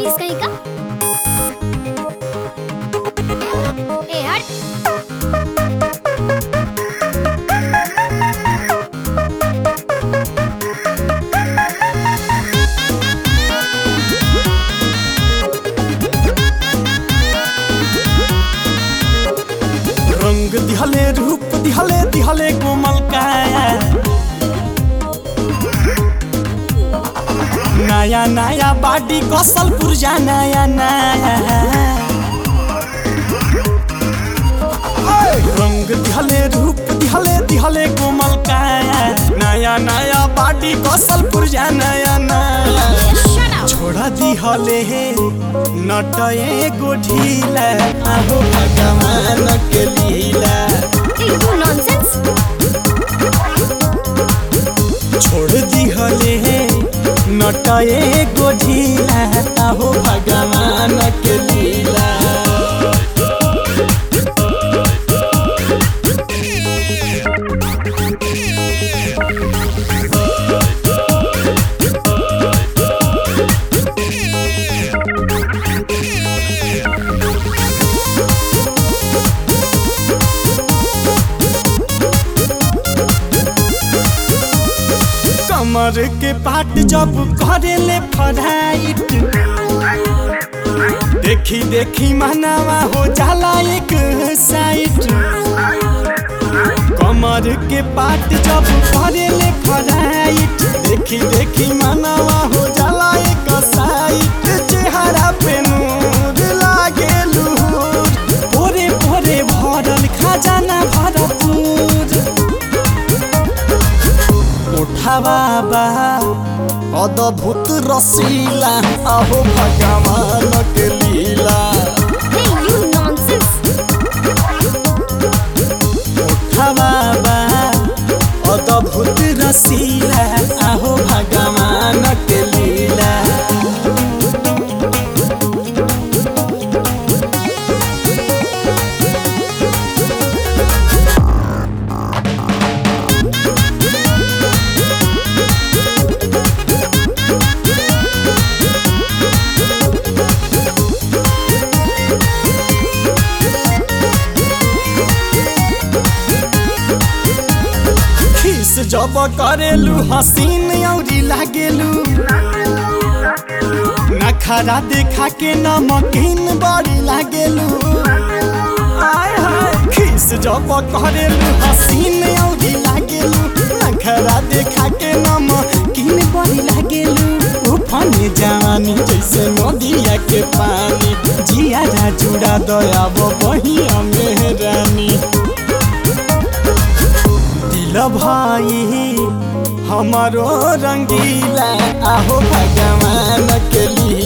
बदतमीज कहीं का ए हट रंग दिहले रूप दिहले दिहले कोमल काया नया नया बाडी कसल पुरजा नया नया रंग दिहले रूप दिहले दिहले कोमल काया नया नया बाडी कसल पुरजा नया नया शट अप छोड़ा दिहले हे नटए गो ढीला आहो भगवान के लीला यू नॉनसेंस छोड़ दिहले हे नटए गो ढीला आहो भगवान के लीला कमर के पाट जब करेले फराइट देखी देखी मनावा हो जाला एक साइड कमर के पाट जब करेले फराइट देखी देखी मनावा हो जाला एक साइड चेहरा पे नूर लागे लूर भोरे भोरे भरल खजाना भरपूर उठावा बा अद्भुत रसीला अहो भगवान के लीला हे यू नॉनसेंस उठावा बा अद्भुत रसीला अहो भगवान के लीला खीस जब करेलू हसीन औरी लागेलू नखरा देखा के नमकीन बड़ी लागेलू आय हाय खीस जब करेलू हसीन औरी लागेलू नखरा देखा के नमकीन बड़ी लागेलू उफाने जवानी जैसे नदिया के पानी जिया जुड़ा दयाब बहिया मेहरानी दिल भाई हमारो रंगीला आहो भगवान के लिए